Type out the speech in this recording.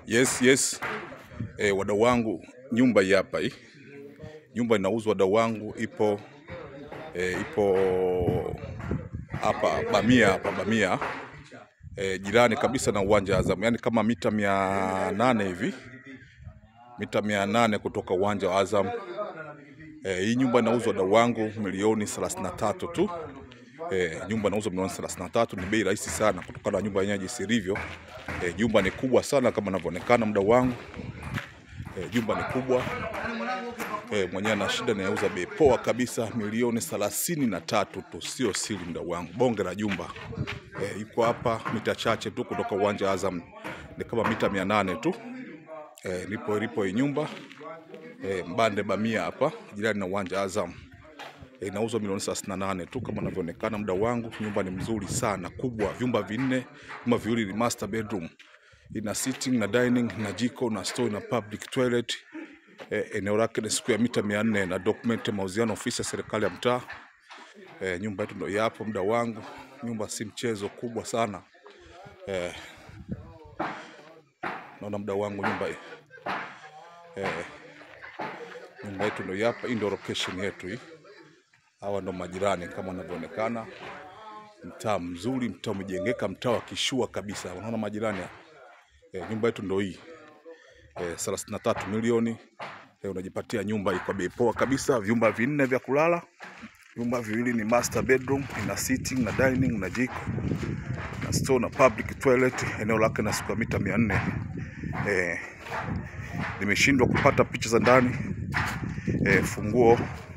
Yes, yes. E, wadau wangu, nyumba hii hapa hii. Nyumba inauzwa wadau wangu, ipo e, ipo hapa Bamia hapa Bamia e, jirani kabisa na uwanja wa Azam, yaani kama mita mia nane hivi, mita mia nane kutoka uwanja wa Azam. E, hii nyumba inauzwa wadau wangu milioni 33 tu. E, nyumba inauzwa milioni 33, ni bei rahisi sana kutokana na nyumba yenyewe jinsi ilivyo. E, nyumba ni kubwa sana kama inavyoonekana mdau wangu. E, jumba ni kubwa e, mwenyewe ana shida nayauza bei poa kabisa milioni thelathini na tatu tu, sio siri mdau wangu, bonge la jumba e, iko hapa mita chache tu kutoka uwanja wa Azam, ni kama mita mia nane tu e, lipo lipo hii nyumba e, Mbande Bamia hapa jirani na uwanja wa Azam e, inauzwa milioni 38 tu kama inavyoonekana mdau wangu. Nyumba ni mzuri sana, kubwa, vyumba vinne, vyumba viwili ni master bedroom, ina sitting na dining na jiko na store na public toilet. E, eneo lake ni square mita 400 na document ya mauziano ofisi ya serikali ya mtaa. E, nyumba yetu ndio yapo mdau wangu, nyumba si mchezo, kubwa sana e, naona mdau wangu nyumba hii e, nyumba yetu ndio hapa. Hii ndio location yetu hii. Hawa ndo majirani kama wanavyoonekana, mtaa mzuri, mtaa umejengeka, mtaa wa kishua kabisa. Unaona majirani hapa. E, nyumba yetu ndo hii e, 33 milioni e, unajipatia nyumba hii kwa bei poa kabisa, vyumba vinne vya kulala, vyumba viwili ni master bedroom, ina sitting na dining na jiko na store na public toilet. Eneo lake na square mita 400. E, nimeshindwa kupata picha za ndani e, funguo